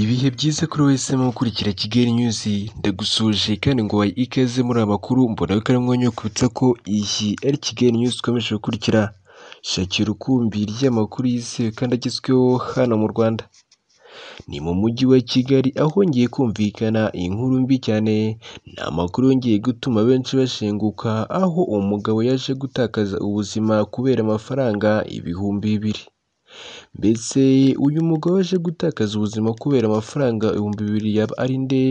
bihe byiza kuri wese mu gukurikira Kigali News ndagusuje kandi ngo wayi ikaze muri aya makuru mbona ko ari mwanya wo kwibutsa ko iyi ari Kigali News ukomeje gukurikira shakira ukumbi ry'amakuru yizewe kandi agezweho hano mu Rwanda ni mu mujyi wa Kigali aho hongeye kumvikana inkuru mbi cyane ni amakuru yongeye gutuma benshi bashenguka aho umugabo yaje gutakaza ubuzima kubera amafaranga ibihumbi bibiri mbese uyu mugabo aje gutakaza ubuzima kubera amafaranga ibihumbi bibiri yaba ari nde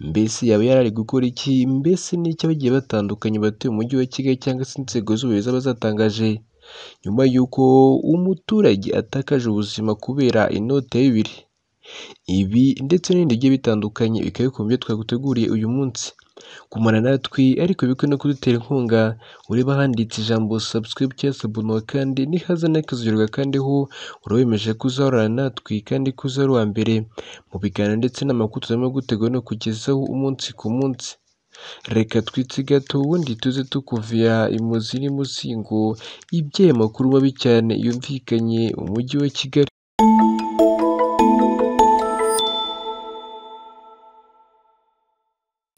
mbese yaba yarari gukora iki mbese n'icyo bagiye batandukanye batuye mu mujyi wa Kigali cyangwa se inzego z'ubuyobozi abazatangaje nyuma y'uko umuturage atakaje ubuzima kubera inoti ya bibiri ibi ndetse n'ibindi bigiye bitandukanye bikaba bikoma ibyo twaguteguriye uyu munsi kumara natwe ariko bikwe no kudutera inkunga ureba handitse ijambo subscribe cyangwa sabunuwa kandi nihaza n'akazurirwa kandi ho urawemeje kuzahorana natwe kandi kuzahora uwa mbere mu biganiro ndetse n'amakuru tuzarimo gutegura no kugezaho umunsi ku munsi reka twitse gato ubundi tuze tukuvira imuzi n'imuzingo iby'aya makuru mabi cyane yumvikanye mu mujyi wa Kigali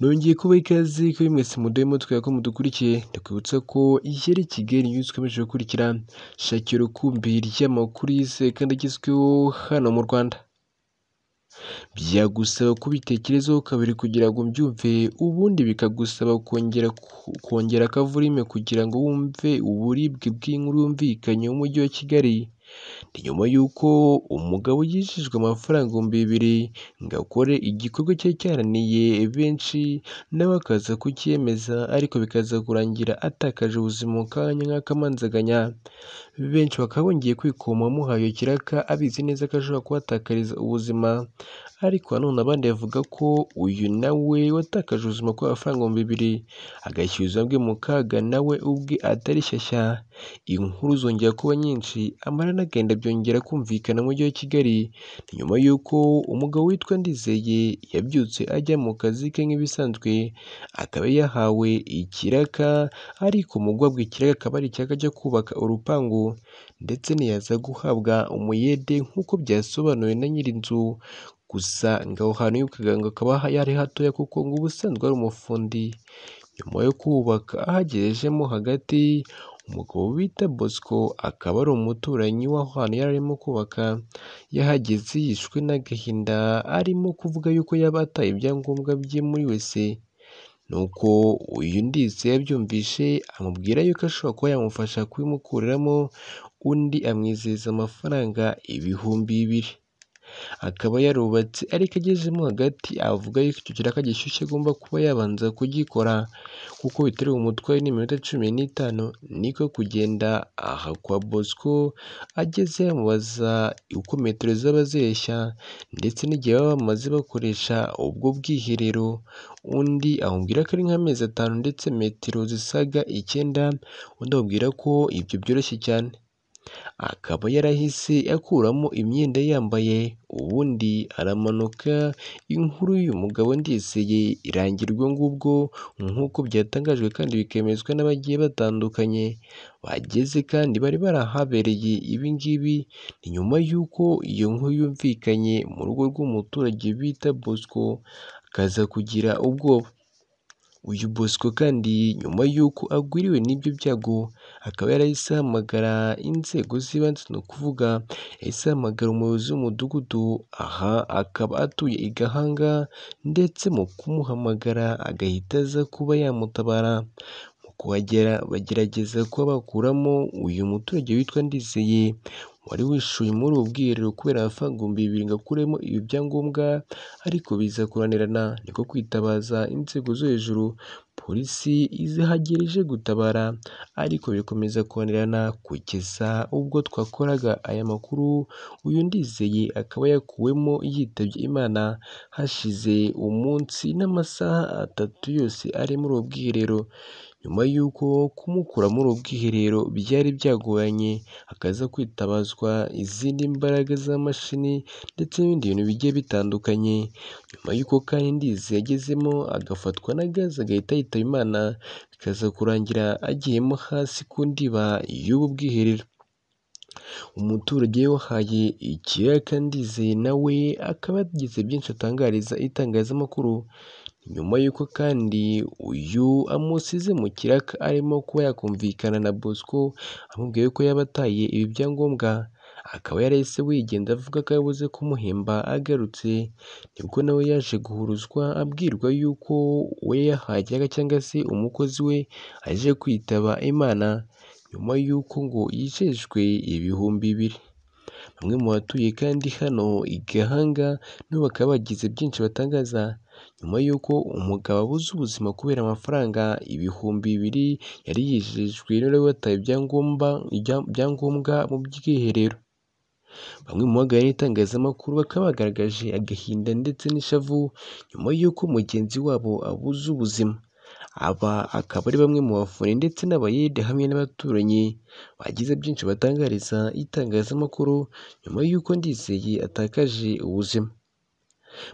nongeye kuba ikaze ko mwese muduhe mutwe ko mudukurikiye ndakwibutsa ko iyi ari Kigali News ukomeje gukurikira shakira ukumbi ry'amakuru yizewe kandi agezweho hano mu Rwanda byagusaba kubitekerezaho kabiri kugira ngo mbyumve ubundi bikagusaba kongera kongera akavurime kugira ngo wumve uburibwe bw'inkuru yumvikanye umujyi wa Kigali ni nyuma y'uko umugabo yishyujwe amafaranga ibihumbi bibiri ngo akore igikorwa cyari cyananiye benshi nawe akaza kucyemeza ariko bikaza kurangira atakaje ubuzima mu kanya nk'akamanzaganya benshi bakaba bongeye kwikoma amuhaye kiraka abizi neza ko ashobora kuhatakariza ubuzima ariko nanone abandi bavuga ko uyu nawe watakaje ubuzima kubera amafaranga ibihumbi bibiri agashyira ubuzima bwe mu kaga nawe ubwe atari shyashya inkuru zongera kuba nyinshi amara n'agahinda byongera kumvikana mu mujyi wa Kigali ni nyuma y'uko umugabo witwa Ndizeye yabyutse ajya mu kazi ke nk'ibisanzwe akaba yahawe ikiraka ariko mu guhabwa ikiraka akaba ari ikiraka cyo kubaka urupangu ndetse ntiyaza guhabwa umuyede nk'uko byasobanuwe na nyir'inzu gusa ngo aho hantu yibukaga ngo akaba yari hatoya kuko ngo ubusanzwe ari umufundi nyuma yo kubaka ahagejejemo hagati umugabo bita bosco akaba ari umuturanyi w'aho hantu yari arimo kubaka yahageze yishwe n'agahinda arimo kuvuga yuko yaba ataye ibyangombwa bye muri wese nuko uyu ndize yabyumvishe amubwira yuko ashobora kuba yamufasha kubimukuriramo undi amwizeza amafaranga ibihumbi bibiri akaba yarubatse ariko agezemo hagati avuga yuko icyo kiraka gishyushye agomba kuba yabanza kugikora kuko bitari umutwaye n'iminota cumi n'itanu niko kugenda aha kwa bosco ageze yamubaza uko metero zaba zireshya ndetse n'igihe baba bamaze bakoresha ubwo bwiherero undi amubwira ko ari nk'amezi atanu ndetse metero zisaga icyenda undi amubwira ko ibyo byoroshye cyane akaba yarahise akuramo imyenda yambaye ubundi aramanuka inkuru y'uyu mugabo ndizeye irangira ubwo ngubwo nk'uko byatangajwe kandi bikemezwa n'abagiye batandukanye bageze kandi bari barahabereye ibi ngibi ni nyuma y'uko iyo nkuru yumvikanye mu rugo rw'umuturage bita bosco akaza kugira ubwoba uyu bosco kandi nyuma y'uko agwiriwe n'ibyo byago akaba yarahise ahamagara inzego z'ibanze ni ukuvuga yahise ahamagara umuyobozi w'umudugudu aha akaba atuye i gahanga ndetse mu kumuhamagara agahita aza kuba yamutabara mu kuhagera bagerageza kuba bakuramo uyu muturage witwa ndizeye wari wishyuye muri ubu bwiherero kubera amafaranga ibihumbi bibiri ngo akuremo ibi byangombwa ariko biza kuranirana niko kwitabaza inzego zo hejuru polisi izahagera ije gutabara ariko bikomeza kuranirana kugeza ubwo twakoraga aya makuru uyu ndizeye akaba yakuwemo yitabye imana hashize umunsi n'amasaha atatu yose ari muri ubu bwiherero nyuma y'uko kumukura muri ubu bwiherero byari byagoranye hakaza kwitabazwa izindi mbaraga z'amashini ndetse n'ibindi bintu bigiye bitandukanye nyuma y'uko kandi ndizi yagezemo agafatwa na gaze agahita yitaba imana bikaza kurangira agiyemo hasi ku ndiba y'ubu bwiherero umuturage wahaye ikiyaga Ndize nawe akaba yagize byinshi atangariza itangazamakuru nyuma y'uko kandi uyu amusize mu kiraka arimo kuba yakumvikana na Bosco amubwiye ko yaba ataye ibi byangombwa akaba yarahise wigenda avuga ko yabuze kumuhemba agarutse nibwo nawe yaje guhuruzwa abwirwa yuko uwo yahajyaga cyangwa se umukozi we aje kwitaba Imana nyuma y'uko ngo yicishwe ibihumbi bibiri bamwe mu batuye kandi hano i Gahanga nabo bakaba bagize byinshi batangaza nyuma y'uko umugabo abuze ubuzima kubera amafaranga ibihumbi bibiri yari yijejwe n'uwari wataye ibyangombwa ibyangombwa mu bwiherero bamwe mu bagaya n'itangazamakuru bakaba bagaragaje agahinda ndetse n'ishavu nyuma y'uko mugenzi wabo abuze ubuzima aba akaba ari bamwe mu bafure ndetse n'abayede hamwe n'abaturanyi bagize byinshi batangariza itangazamakuru nyuma y'uko ndizeye atakaje ubuzima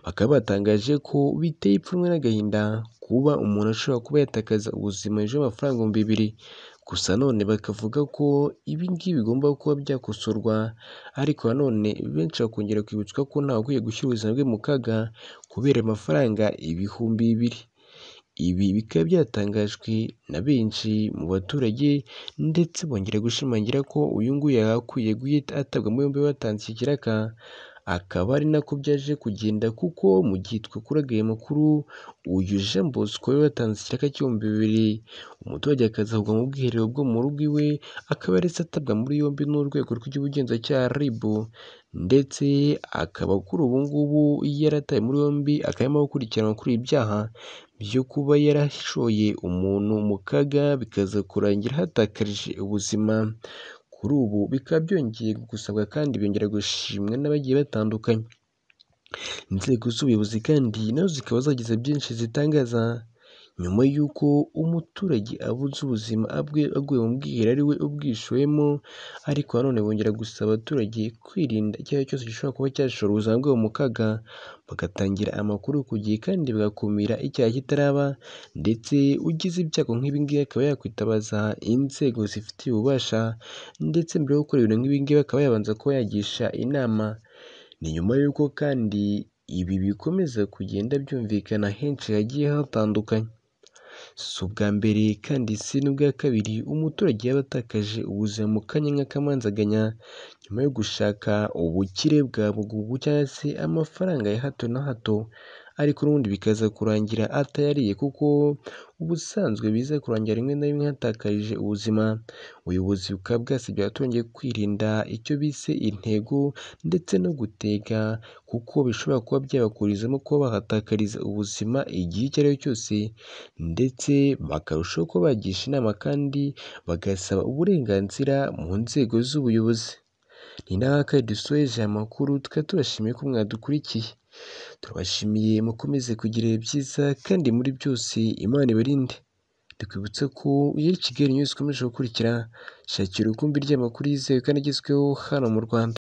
bakaba batangaje ko biteye ipfunwe n'agahinda kuba umuntu ashobora kuba yatakaza ubuzima hejuru y'amafaranga ibihumbi bibiri gusa none bakavuga ko ibi ngibi bigomba kuba byakosorwa ariko nanone benshi bakongera kwibutswa ko ntawe ukwiye gushyira ubuzima bwe mu kaga kubera amafaranga ibihumbi bibiri ibi bikaba byatangajwe na benshi mu baturage ndetse bongera gushimangira ko uyu nguyu yagakwiye guhita atabwa muri yombi batanze iki kiraka akaba ari nako byaje kugenda kuko mu gihe twakuraga aya makuru uyu Jean Bosco we watanze ikiraka cy'ibihumbi bibiri umuturage akazahugwa mu bwiherero bwo mu rugo iwe akaba yaretse atabwa muri yombi n'urwego rw'igihugu RIB ndetse akaba kuri ubu ngubu yarataye muri yombi akaba arimo gukurikiranwa kuri ibi byaha byo kuba yarashoye umuntu mu kaga bikaza kurangira hatakarije ubuzima kuri ubu bikaba byongeye gusabwa kandi byongera gushimwa n'abagiye batandukanye inzego z'ubuyobozi kandi nazo zikaba zagize byinshi zitangaza nyuma y'uko umuturage abuze ubuzima abwe aguye mu bwiherero ari we ubwishoyemo ariko nanone bongera gusaba abaturage kwirinda icyo ari cyo cyose gishobora kuba cyashora ubuzima bwabo mu kaga bagatangira amakuru ku gihe kandi bagakumira icyaha kitaraba ndetse ugize ibyago nk'ibi ngibi akaba yakwitabaza inzego zifitiye ububasha ndetse mbere yo gukora ibintu nk'ibi ngibi akaba yabanza kuba yagisha inama ni nyuma y'uko kandi ibi bikomeza kugenda byumvikana henshi hagiye hatandukanye si ubwa mbere kandi si n'ubwa kabiri umuturage yaba atakaje ubuzima mu kanya nk'akamanzaganya nyuma yo gushaka ubukire bwa bugugu cyangwa se amafaranga ya hato na hato ariko n'ubundi bikaza kurangira atayariye kuko ubusanzwe biza kurangira rimwe na rimwe hatakarije ubuzima ubuyobozi bukaba bwasabye abaturage kwirinda icyo bise intego ndetse no gutega kuko bishobora kuba byabakurizamo kuba bahatakariza ubuzima igihe icyo ari cyo cyose ndetse bakarushaho kuba bagisha inama kandi bagasaba uburenganzira mu nzego z'ubuyobozi ni naho kandi dusoje amakuru tukaba tubashimiye ko mwadukurikiye turabashimiye mukomeze kugira ibihe byiza kandi muri byose imana ibarinde dukwibutsa ko iyo kigali news ikomeje gukurikira shakira ukumbi ry'amakuru yizewe kandi agezweho hano mu rwanda